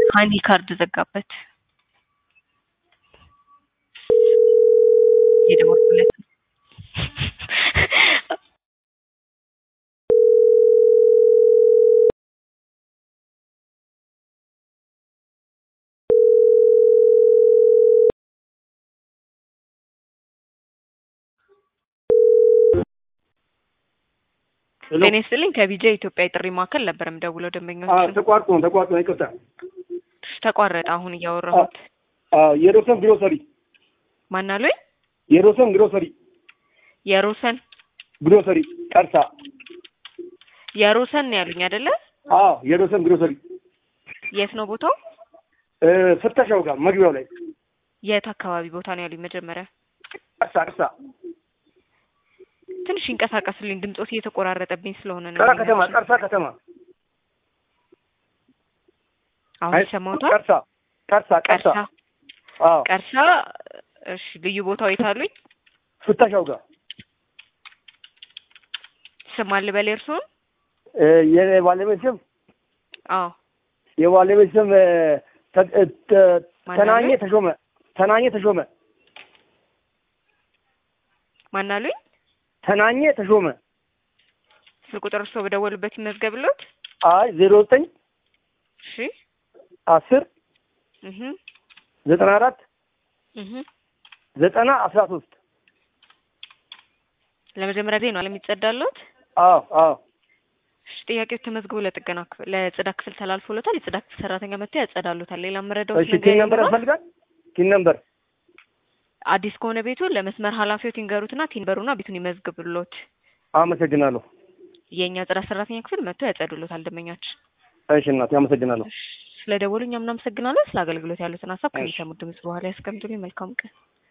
ሀኒ ካርድ ዘጋበት። የደወልኩለት ነው። ጤና ይስጥልኝ ከቢጃ ኢትዮጵያ የጥሪ ማዕከል ነበር የምደውለው ደንበኞችን ተቋርጦ ነው ተቋርጦ ነው። ይቅርታ። ተቋረጠ። አሁን እያወራሁት የሮሰን ግሮሰሪ ማን አሉኝ? የሮሰን ግሮሰሪ የሮሰን ግሮሰሪ ቀርሳ። የሮሰን ነው ያሉኝ አይደለ? አዎ የሮሰን ግሮሰሪ የት ነው ቦታው? ፍተሻው ጋር መግቢያው ላይ የት አካባቢ ቦታ ነው ያሉኝ? መጀመሪያ ቀርሳ ቀርሳ ትንሽ ይንቀሳቀሱልኝ፣ ድምጾት እየተቆራረጠብኝ ስለሆነ ነው። ቀራ ከተማ ቀርሳ ከተማ አሁን ይሰማዎታል? ቀርሳ ቀርሳ ቀርሳ ቀርሳ አዎ ቀርሳ። እሺ ልዩ ቦታው የት አሉኝ? ፍተሻው ጋር ስም አለ በል እርስዎን? የባለቤት ስም አዎ የባለቤት ስም ተ- ተ- ማን ተናኘ አሉኝ? ተሾመ ተናኘ ተሾመ ማን አሉኝ? ተናኘ ተሾመ ስልክ ቁጥር እርስዎ በደወሉበት ይመዝገብሎት። አይ ዜሮ ዘጠኝ እሺ አስር እህ ዘጠና አራት እህ ዘጠና አስራ ሶስት ለመጀመሪያ ጊዜ ነው ለሚጸዳሎት። አዎ አዎ እሺ ጥያቄው ተመዝግቦ ለጥገና ክፍል ለጽዳት ክፍል ተላልፎሎታል። የጽዳት ክፍል ሰራተኛ መጥቶ ያጸዳሉታል። ሌላ መረዳዎት እሺ ነገር ቲን ነምበር ይኖራል? ያስፈልጋል ቲን ነምበር አዲስ ከሆነ ቤቱ ለመስመር ኃላፊዎት ይንገሩትና ቲንበሩና ቤቱን ይመዝግብሎት። አመሰግናለሁ የእኛ ጽዳት ሰራተኛ ክፍል መጥቶ ያጸዱሎታል ደንበኛችን። እሺ እናቴ አመሰግናለሁ ስለ ደወሉ እኛም እናመሰግናለን። ስለ አገልግሎት ያሉትን ሀሳብ ከሚሰሙት ድምጽ በኋላ ያስቀምጡልኝ። መልካም ቀን